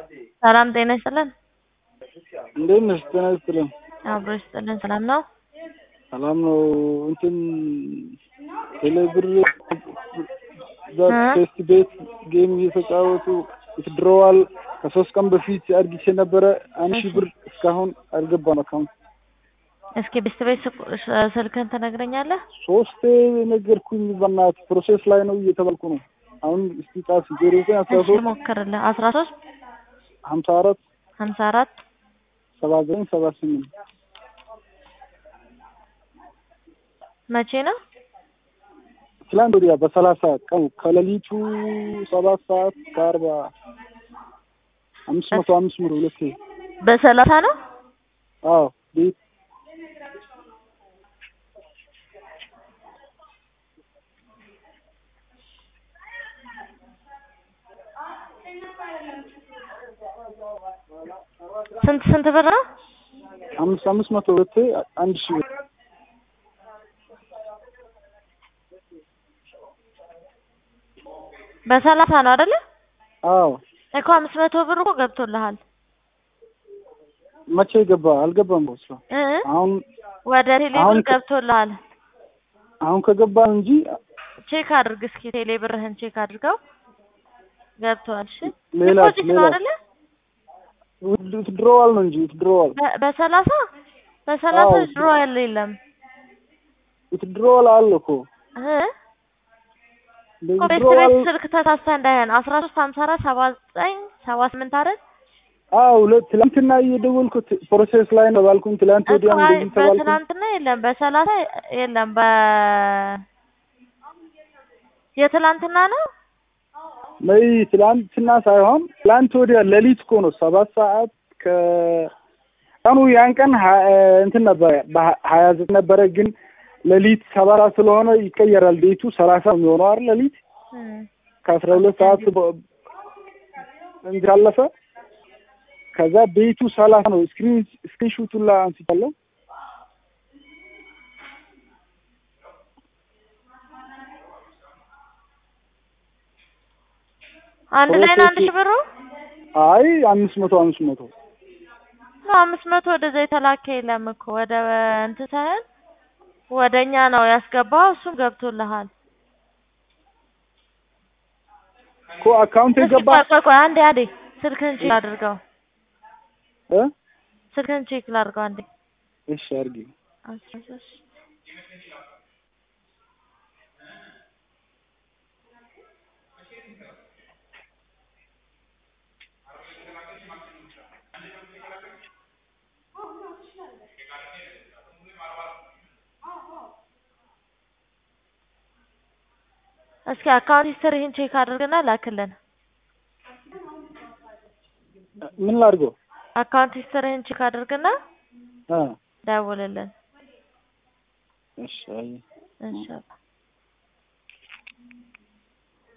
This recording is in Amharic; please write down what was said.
ሰላም ጤና ይስጥልን። እንዴት ነሽ? ጤና ይስጥልን። አብሮ ይስጥልን። ሰላም ነው? ሰላም ነው። እንትን ቴሌብር እዛ እ? ቴስት ቤት ጌም እየተጫወቱ ይትድሮዋል ከሶስት ቀን በፊት አድርጊቼ ነበረ። አንድ ሺህ ብር እስካሁን አልገባም አካውንት። እስኪ ብስት ቤት ስቁ- ስ- ስልክህን ትነግረኛለህ? ሶስቴ ነገርኩኝ። በእናትህ ፕሮሴስ ላይ ነው እየተባልኩ ነው። አሁን እስቲ ጻፍ ዜሮ ዘጠኝ አስራ እሺ ሶስት ሞክርልህ። አስራ ሶስት ሀምሳ አራት ሀምሳ አራት ሰባ ዘጠኝ ሰባ ስምንት መቼ ነው? ትላንት ወዲያ በሰላሳ ቀኑ ከሌሊቱ ሰባት ሰዓት ከአርባ አምስት መቶ አምስት ብር ሁለቴ በሰላሳ ነው? አዎ ቤት ስንት ስንት ብር ነው? አምስት አምስት መቶ ሁለቴ አንድ ሺህ ብር በሰላሳ ነው አይደለ? አዎ እኮ አምስት መቶ ብር እኮ ገብቶልሃል። መቼ ገባ አልገባም በስራ እ? አሁን ወደ ቴሌ ብር አሁን ከ- ገብቶልሃል። አሁን ከገባ እንጂ ቼክ አድርግ እስኪ ቴሌ ብርህን ቼክ አድርገው ገብቷል። እሺ ሌላ ዲፖዚት ነው ሌላ አይደለ? ውትድሮዋል ነው እንጂ ውትድሮዋል በ- በሰላሳ በሰላሳ አዎ። ድሮ ያለ የለም ውትድሮዋል አለ እኮ እ? እኮ ቤት ውትድሮዋል ቤት ስልክ ተሳስተህ እንዳይሆን አስራ ሶስት ሀምሳ አራት ሰባ ዘጠኝ ሰባ ስምንት አይደል? አዎ ሁለት ትላንትና እየደወልኩት ፕሮሴስ ላይ ነው ባልኩኝ ትላንት እኮ ወዲያም አይ እንደዚህ ተባልኩኝ በትናንትና የለም በሰላሳ የለም በ የትላንትና ነው ነይ ትላንትና ሳይሆን ትላንት ወዲያ ሌሊት እኮ ነው ሰባት ሰዓት ከ ቀኑ ያን ቀን ሀ- እንትን ነበረ በሀያ ዘጠኝ ነበረ ግን ሌሊት ሰባራ ስለሆነ ይቀየራል ቤቱ ሰላሳ ነው የሚሆነው አይደል ሌሊት እም። ከአስራ ሁለት ሰዓት በ- እንትን አለፈ ከዛ ቤቱ ሰላሳ ነው ስክሪን ስክሪን ሹቱን ላይ አንስቻለሁ አንድ ላይ ነው አንድ ሺህ ብሩ አይ አምስት መቶ አምስት መቶ ነው አምስት መቶ ወደዛ የተላከ የለም እኮ ወደ እንትን ሳይሆን ወደ እኛ ነው ያስገባው እሱም ገብቶልሃል እኮ አካውንት እስኪ የገባ ቆይ ቆይ ቆይ አንዴ አንዴ ስልክህን ቼክ አድርገው እ ስልክህን ቼክ ላድርገው አንዴ እሺ አድርጊ አስራ ሶስት እስኪ አካውንት ሂስትሪህን ቼክ አድርግና ላክልን። ምን ላድርገው አካውንት ሂስትሪህን ቼክ አድርግና እ ደውልልን። እሺ አይ ኢንሻአላህ